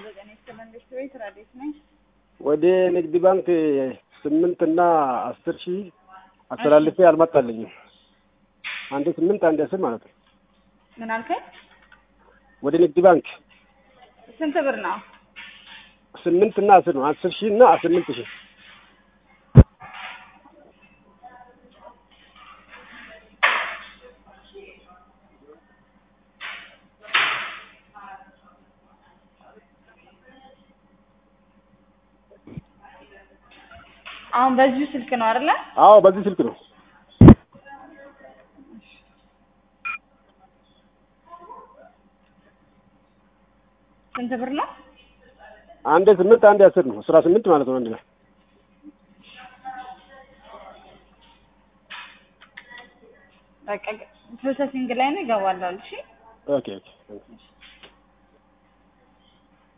ጤና መንግስት ቤት ረዴት ነኝ። ወደ ንግድ ባንክ ስምንት እና አስር ሺህ አስተላልፌ አልመጣልኝም። አንድ ስምንት አንድ አስር ማለት ነው። ምን አልከኝ? ወደ ንግድ ባንክ ስንት ብር ነው? ስምንት እና አስር ነው። አስር ሺህ እና ስምንት ሺህ አሁን በዚሁ ስልክ ነው አይደለ? አዎ በዚህ ስልክ ነው። ስንት ብር ነው? አንድ ስምንት አንድ አስር ነው። አስራ ስምንት ማለት ነው አንድ ላይ በቃ ፕሮሰሲንግ ላይ ነው ይገባላል። እሺ ኦኬ ኦኬ